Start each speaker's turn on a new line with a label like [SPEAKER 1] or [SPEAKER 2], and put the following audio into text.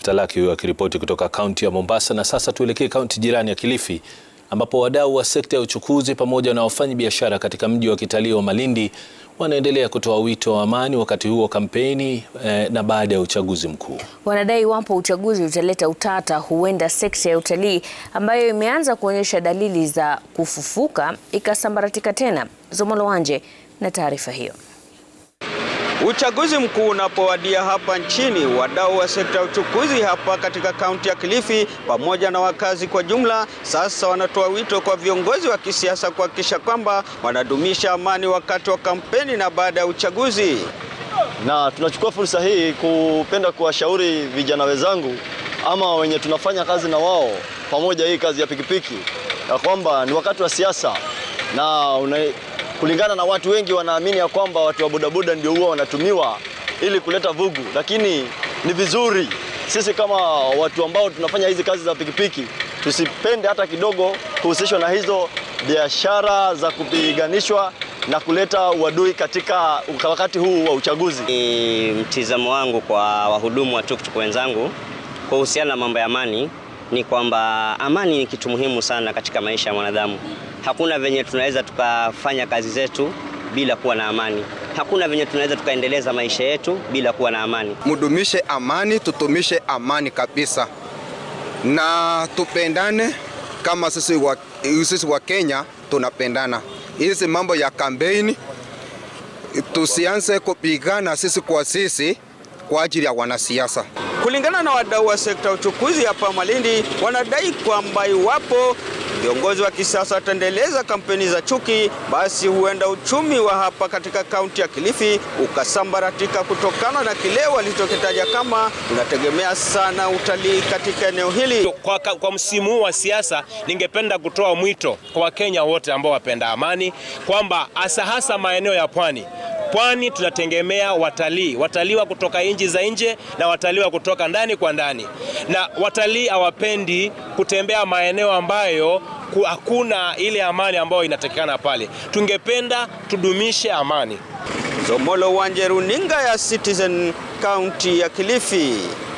[SPEAKER 1] Esther Laki huyo akiripoti kutoka kaunti ya Mombasa. Na sasa tuelekee kaunti jirani ya Kilifi ambapo wadau wa sekta ya uchukuzi pamoja na wafanyi biashara katika mji wa kitalii wa Malindi wanaendelea kutoa wito wa amani wakati huo kampeni eh, na baada ya uchaguzi mkuu.
[SPEAKER 2] Wanadai iwapo uchaguzi utaleta utata, huenda sekta ya utalii ambayo imeanza kuonyesha dalili za kufufuka ikasambaratika tena. Zomolo Wanje na taarifa hiyo.
[SPEAKER 3] Uchaguzi mkuu unapowadia hapa nchini, wadau wa sekta ya uchukuzi hapa katika kaunti ya Kilifi pamoja na wakazi kwa jumla sasa wanatoa wito kwa viongozi wa kisiasa kuhakikisha kwamba wanadumisha amani wakati wa kampeni na baada ya uchaguzi.
[SPEAKER 4] Na tunachukua fursa hii kupenda kuwashauri vijana wenzangu ama wenye tunafanya kazi na wao pamoja, hii kazi ya pikipiki, ya kwamba ni wakati wa siasa na una kulingana na watu wengi wanaamini ya kwamba watu wa bodaboda ndio huwa wanatumiwa ili kuleta vugu, lakini ni vizuri sisi kama watu ambao tunafanya hizi kazi za pikipiki tusipende hata kidogo kuhusishwa na hizo biashara za kupiganishwa na kuleta uadui katika wakati huu wa uchaguzi.
[SPEAKER 5] Ni mtizamo wangu kwa wahudumu wa tuktuk wenzangu kuhusiana na mambo ya amani ni kwamba amani ni kitu muhimu sana katika maisha ya mwanadamu. Hakuna venye tunaweza tukafanya kazi zetu bila kuwa na amani. Hakuna venye tunaweza tukaendeleza maisha yetu bila kuwa na amani.
[SPEAKER 6] Mudumishe amani, tutumishe amani kabisa, na tupendane kama sisi wa, sisi wa Kenya tunapendana. Hizi mambo ya kampeni tusianze kupigana sisi kwa sisi kwa ajili ya wanasiasa.
[SPEAKER 3] Kulingana na wadau wa sekta ya uchukuzi hapa Malindi, wanadai kwamba iwapo viongozi wa kisiasa wataendeleza kampeni za chuki, basi huenda uchumi wa hapa katika kaunti ya Kilifi ukasambaratika kutokana na kile walichokitaja kama unategemea sana utalii katika eneo hili.
[SPEAKER 7] Kwa, kwa msimu huu wa siasa, ningependa kutoa mwito kwa Wakenya wote ambao wapenda amani kwamba hasa hasa maeneo ya pwani Pwani tunategemea watalii, watalii wa kutoka nchi za nje na watalii wa kutoka ndani kwa ndani, na watalii hawapendi kutembea maeneo ambayo hakuna ile amani ambayo inatakikana pale. Tungependa tudumishe amani.
[SPEAKER 3] Zomolo Wanje, runinga ya Citizen, kaunti ya Kilifi.